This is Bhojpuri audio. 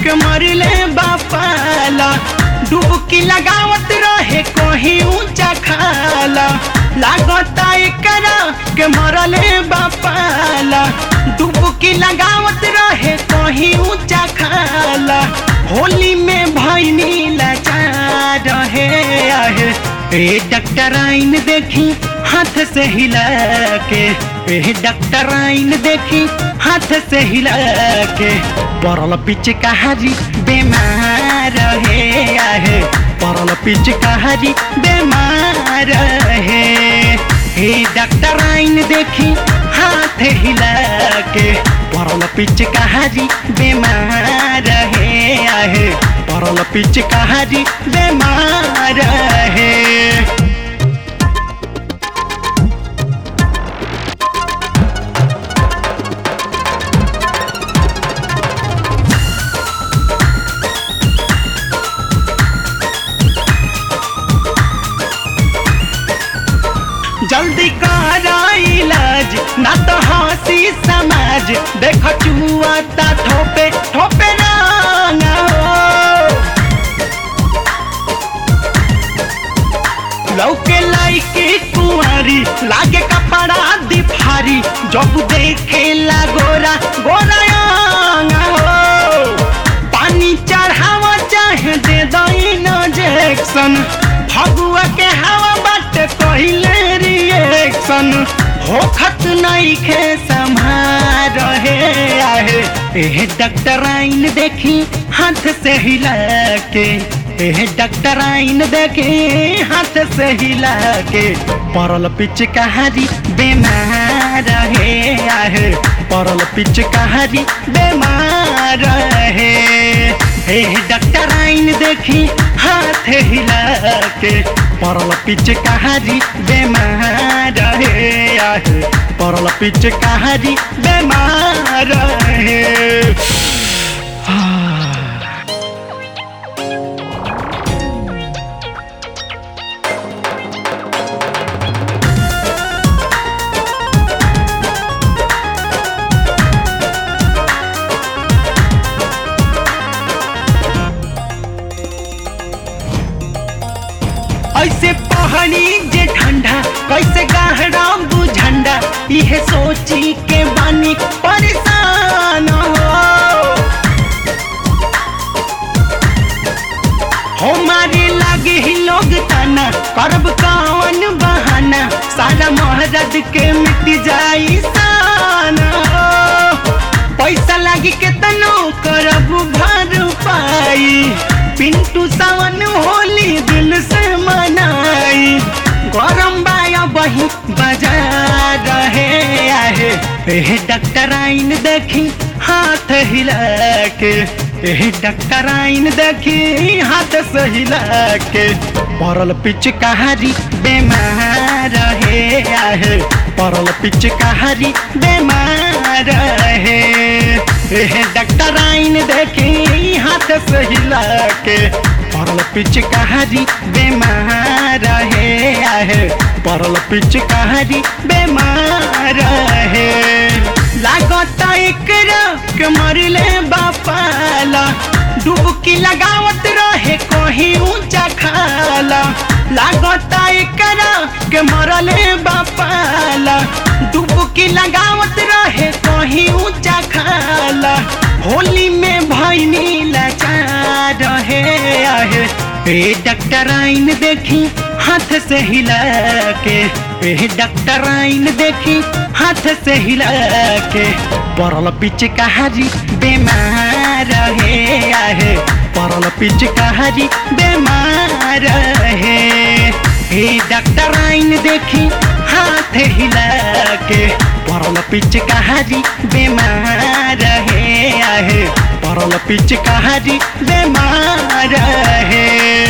के मरले बापाला डुबकी लगावत रहे कहीं ऊंचा खाला लागता एकरा के मरले बापाला डुबकी लगावत रहे कहीं ऊंचा खाला होली में भैनी लाचार रहे आहे ए डॉक्टर आइन देखी हाथ से हिला के ए डॉक्टर आइन देखी हाथ से हिला के परल पिच कहारी बीमार है आहे परल पिच कहारी बीमार है हे डॉक्टर आइन देखी हाथ हिला के परल पिच कहारी बीमार है आहे परल पिच कहारी बीमार है जल्दी करा इलाज ना तो हंसी समाज देख चुआता ठोपे ठोपे ना हो लौके लाइके कुंवारी लागे कपड़ा दिफारी जब देखे ला गोरा गोरा हो पानी चढ़ावा चाहे दे दइन इंजेक्शन फगुआ के हवा बाटे पहिले रिएक्शन होखत नहीं खे संभार रहे आहे एह डॉक्टर आइन देखी हाथ से हिला के एह डॉक्टर आइन देखे हाथ से हिला के परल पिच कहारी बीमार है आहे परल पिच कहारी बीमार है हे डॉक्टर आइन देखी हाथ हिला के परल पिच कहारी बीमार है आहे परल पिच कहारी बीमार है ऐसे पहाड़ी जे ठंडा कैसे गहरा दू झंडा इहे सोची के बानी परेशान हो हमारे लागे ही लोग ताना करब कौन बहाना सारा महाराज के मिट जाई साना हो पैसा लागी के तनो करब भर पाई पिंटू सावन होली दिल से मनाई गरम बाया बही बजा रहे आहे एह डॉक्टर आइन देखी हाथ हिला के एह डॉक्टर आइन देखी हाथ से हिला के परल पिच कहारी बीमार है आहे परल पिच कहारी बीमार है एह डॉक्टर आइन देखी हाथ से हिला के परल पिच कहारी बीमार है आहे परल पिच कहारी बीमार है लागता एकरा के मरले बापाला डुबकी लगावत रहे कहीं ऊंचा खाला लागता एकरा के मरले बापाला डुबकी लगावत रहे कहीं ऊंचा खाला होली में भैनी लाचार रहे आहे ए डॉक्टर आइन देखी हाथ से हिला के ए डॉक्टर आइन देखी हाथ से हिला के परल पिच कहारी बीमार है आहे परल पिच कहारी बीमार है हे डॉक्टर आइन देखी हाथ हिला के परल पिच कहारी बीमार है आहे परल पिच कहारी बीमार है